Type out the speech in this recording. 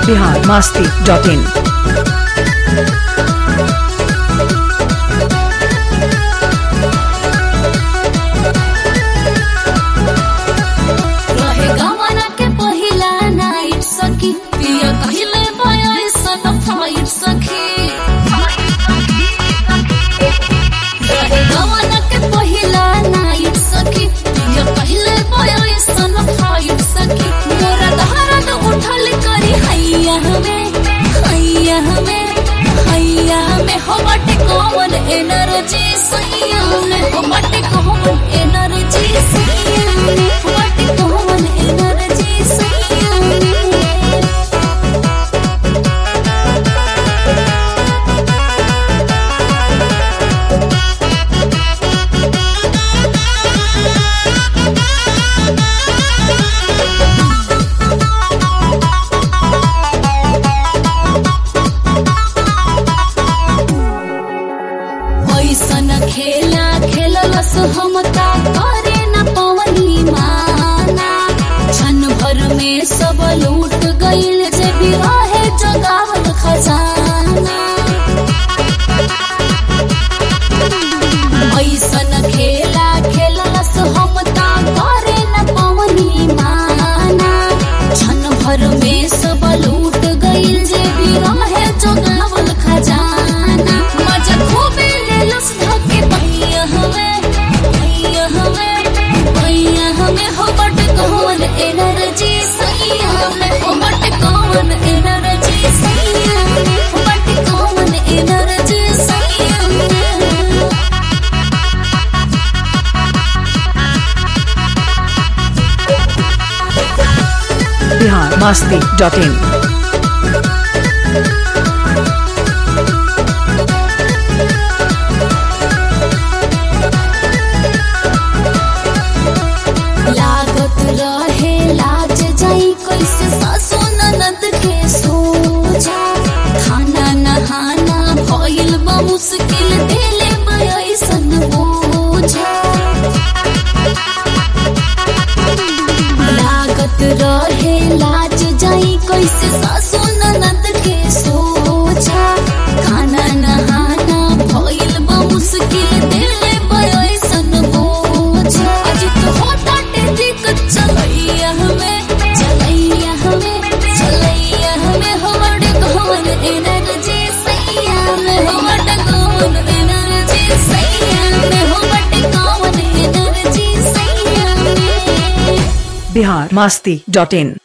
Bihar Masti dot in रहे गवाना के पहिला नाइट सखी पिया कहिले भयो सन फाइट सखी रहे गवाना के पहिला नाइट सखी पिया कहिले भयो सन फाइट सखी मोरा दहरत उठल करी हैया हमें हैया हमें हैया हमें हो बटे कौन एनर्जी सैया में हो बटे कौन एनर्जी सैया में हो बटे कौन एनर्जी सैया में ऐसन खेला खेललस हम ता करे न पवनी माना क्षण भर में सब लूट गईल जे भी रहे जगावल खजाना ऐसन खेला खेललस हम ता करे न पवनी माना क्षण भर में सब लूट गईल जे भी रहे जगावल खजाना मजा खूबे लेलस धके भैया हमें भैया हमें भैया हमें हो बट कौन एनर्जी सैया में हो बट कौन एनर्जी सैया में हो बट कौन एनर्जी सैया में बिहार मस्ती डॉट इन लागत रहे लाज जाई कैसे सासु ननद के सोजा खाना नहाना भइल बा मुश्किल देले बयसन बोझा लागत रहे लाज जाई कैसे सासु ननद के सोचा खाना नहाना भइल बा मुश्किल देले बयसन बोझा अजी तो होता दिक्कत चलैया हमें चलैया हमें चलैया हमें हमर कौन एनर्जी सैया में हमर कौन एनर्जी सैया में हमर कौन एनर्जी सैया में बिहार मस्ती डॉट इन